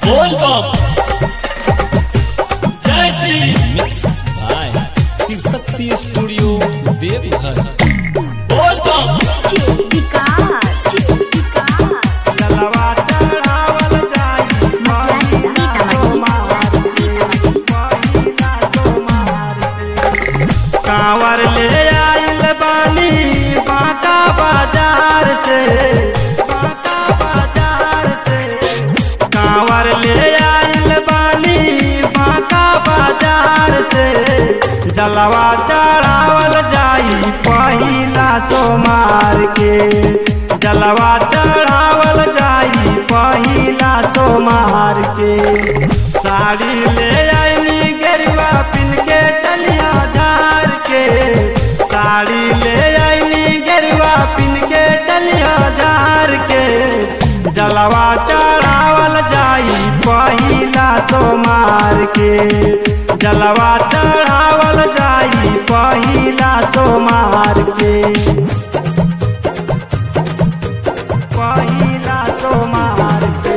बोल बम जय Shri mix by Shiv Shakti studio Deoghar बोल बम विकास विकास जलवा चढ़ावल जाई महिला सोमार के, महिला सोमार के। कांवर ले आइल बानी बांका बाजार से बांका बाजार से कांवर ले आइल बानी बांका बाजार से जलवा चढ़ावल जाई पहिला सोमार के जलवा चढ़ावल जाई पहिला सोमार के साड़ी ले आईनी गेरुआ पिन के चलिया झार के साड़ी ले आईनी गेरुआ पिन के चलिया झार के जलवा चढ़ावल जाई पहिला सोमार के जलवा चढ़ावल जाई पहिला सोमार के पहिला सोमार के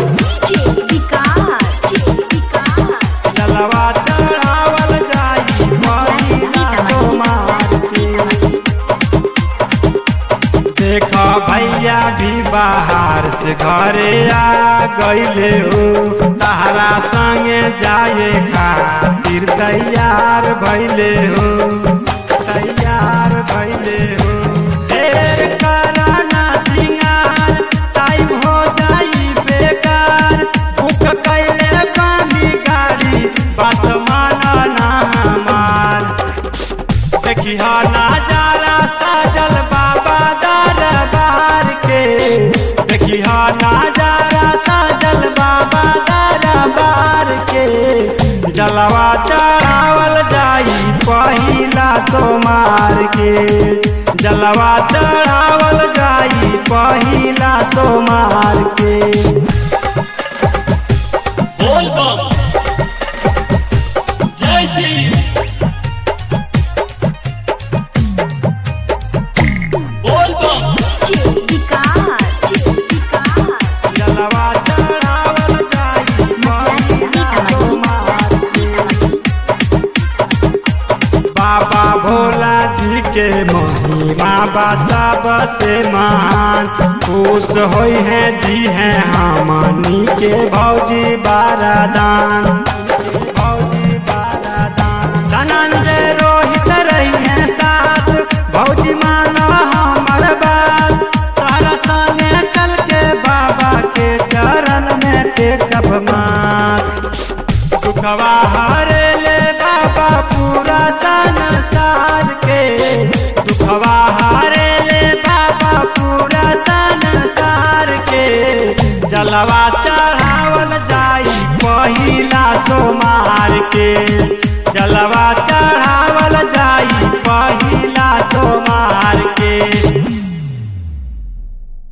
विकास विकास जलवा चढ़ावल जाई महिला सोमार के देखा भैया भी बाहर से घरे आ गईले हो तहरा संगे जाए खातिर तैयार भैले हो तैयार भैले हो ढेर कराना सिंगार टाइम हो जाई बेकार बुक कैले पानी गाड़ी बात माना ना हमार देखी हा नजारा साजल बाबा दरबार के देखी हा नजारा साजल बाबा दरबार के जलवा चढ़ावल जाई पहिला सोमार के जलवा चढ़ावल जाई पहिला सोमार के बोल बम जय श्री बोल बम विकास विकास जलवा चढ़ावल जाई महिला सोमार के। बाबा भोला जी के महिमा बा सबसे महान खुश होई है दी है हमनी के भौजी बारादान भौजी बारादान धनंजय रोहित रही है साथ भौजी मानो हमर बात तारा संगे चल के बाबा के चरण में टेकब मात दुखवा हरे ले बाबा पूरा संसार के दुखवा हरे ले बाबा पूरा संसार के जलवा चढ़ावल जाई पहिला सोमार के जलवा